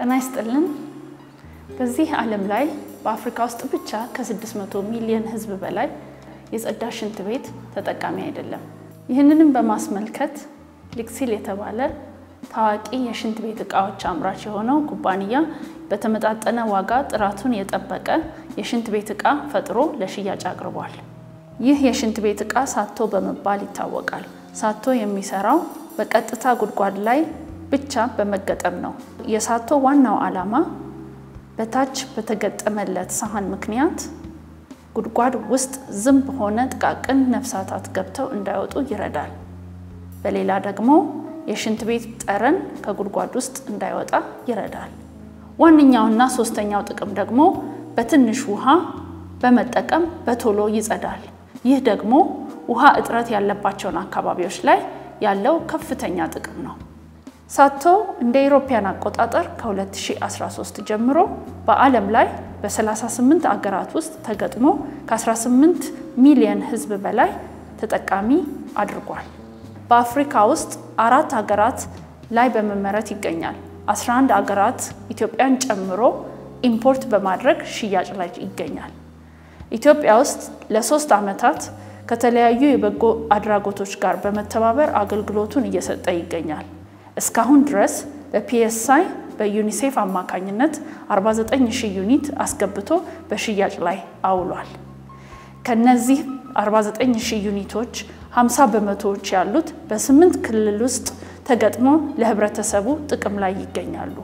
ጤና ይስጥልን። በዚህ ዓለም ላይ በአፍሪካ ውስጥ ብቻ ከ600 ሚሊዮን ሕዝብ በላይ የጸዳ ሽንት ቤት ተጠቃሚ አይደለም። ይህንንም በማስመልከት ሊክሲል የተባለ ታዋቂ የሽንት ቤት እቃዎች አምራች የሆነው ኩባንያ በተመጣጠነ ዋጋ ጥራቱን የጠበቀ የሽንት ቤት እቃ ፈጥሮ ለሽያጭ አቅርቧል። ይህ የሽንት ቤት እቃ ሳቶ በመባል ይታወቃል። ሳቶ የሚሰራው በቀጥታ ጉድጓድ ላይ ብቻ በመገጠም ነው። የሳቶ ዋናው ዓላማ በታች በተገጠመለት ሳህን ምክንያት ጉድጓድ ውስጥ ዝንብ ሆነ ጥቃቅን ነፍሳታት ገብተው እንዳይወጡ ይረዳል። በሌላ ደግሞ የሽንት ቤት ጠረን ከጉድጓድ ውስጥ እንዳይወጣ ይረዳል። ዋነኛውና ሶስተኛው ጥቅም ደግሞ በትንሽ ውሃ በመጠቀም በቶሎ ይጸዳል። ይህ ደግሞ ውሃ እጥረት ያለባቸውን አካባቢዎች ላይ ያለው ከፍተኛ ጥቅም ነው። ሳቶ እንደ ኢሮፓያን አቆጣጠር ከ2013 ጀምሮ በዓለም ላይ በ38 አገራት ውስጥ ተገጥሞ ከ18 ሚሊዮን ሕዝብ በላይ ተጠቃሚ አድርጓል። በአፍሪካ ውስጥ አራት ሀገራት ላይ በመመረት ይገኛል። 11 አገራት ኢትዮጵያን ጨምሮ ኢምፖርት በማድረግ ሽያጭ ላይ ይገኛል። ኢትዮጵያ ውስጥ ለሶስት ዓመታት ከተለያዩ የበጎ አድራጎቶች ጋር በመተባበር አገልግሎቱን እየሰጠ ይገኛል። እስካሁን ድረስ በፒኤስአይ በዩኒሴፍ አማካኝነት 49000 ዩኒት አስገብቶ በሽያጭ ላይ አውሏል። ከነዚህ 49000 ዩኒቶች 50 በመቶዎች ያሉት በስምንት ክልል ውስጥ ተገጥሞ ለህብረተሰቡ ጥቅም ላይ ይገኛሉ።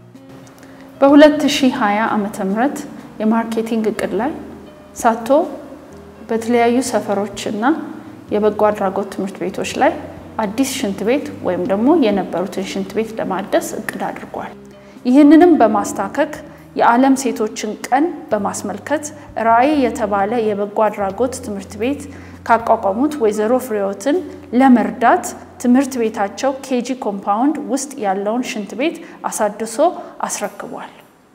በ2020 ዓመተ ምህረት የማርኬቲንግ እቅድ ላይ ሳቶ በተለያዩ ሰፈሮች እና የበጎ አድራጎት ትምህርት ቤቶች ላይ አዲስ ሽንት ቤት ወይም ደግሞ የነበሩትን ሽንት ቤት ለማደስ እቅድ አድርጓል። ይህንንም በማስታከክ የዓለም ሴቶችን ቀን በማስመልከት ራዕይ የተባለ የበጎ አድራጎት ትምህርት ቤት ካቋቋሙት ወይዘሮ ፍሬዎትን ለመርዳት ትምህርት ቤታቸው ኬጂ ኮምፓውንድ ውስጥ ያለውን ሽንት ቤት አሳድሶ አስረክቧል።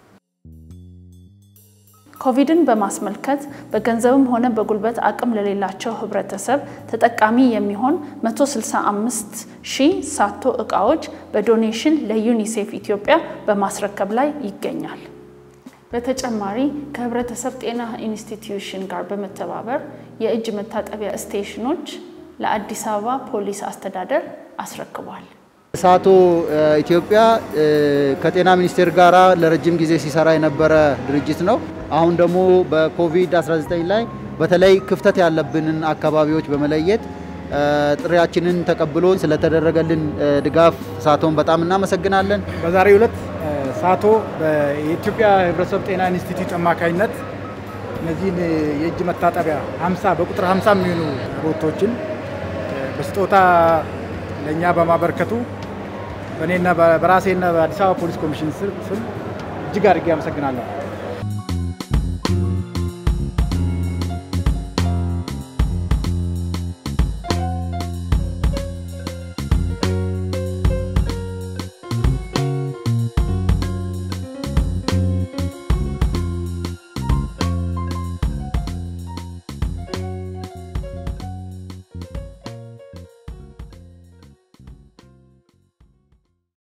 ኮቪድን በማስመልከት በገንዘብም ሆነ በጉልበት አቅም ለሌላቸው ህብረተሰብ ተጠቃሚ የሚሆን 165 ሺህ ሳቶ እቃዎች በዶኔሽን ለዩኒሴፍ ኢትዮጵያ በማስረከብ ላይ ይገኛል። በተጨማሪ ከህብረተሰብ ጤና ኢንስቲትዩሽን ጋር በመተባበር የእጅ መታጠቢያ ስቴሽኖች ለአዲስ አበባ ፖሊስ አስተዳደር አስረክቧል። ሳቶ ኢትዮጵያ ከጤና ሚኒስቴር ጋር ለረጅም ጊዜ ሲሰራ የነበረ ድርጅት ነው። አሁን ደግሞ በኮቪድ-19 ላይ በተለይ ክፍተት ያለብንን አካባቢዎች በመለየት ጥሪያችንን ተቀብሎ ስለተደረገልን ድጋፍ ሳቶን በጣም እናመሰግናለን። በዛሬው ዕለት ሳቶ የኢትዮጵያ ህብረተሰብ ጤና ኢንስቲትዩት አማካኝነት እነዚህን የእጅ መታጠቢያ 50 በቁጥር 50 የሚሆኑ ሮቶችን በስጦታ ለእኛ በማበርከቱ በእኔና በራሴና በአዲስ አበባ ፖሊስ ኮሚሽን ስም እጅግ አድርጌ አመሰግናለሁ።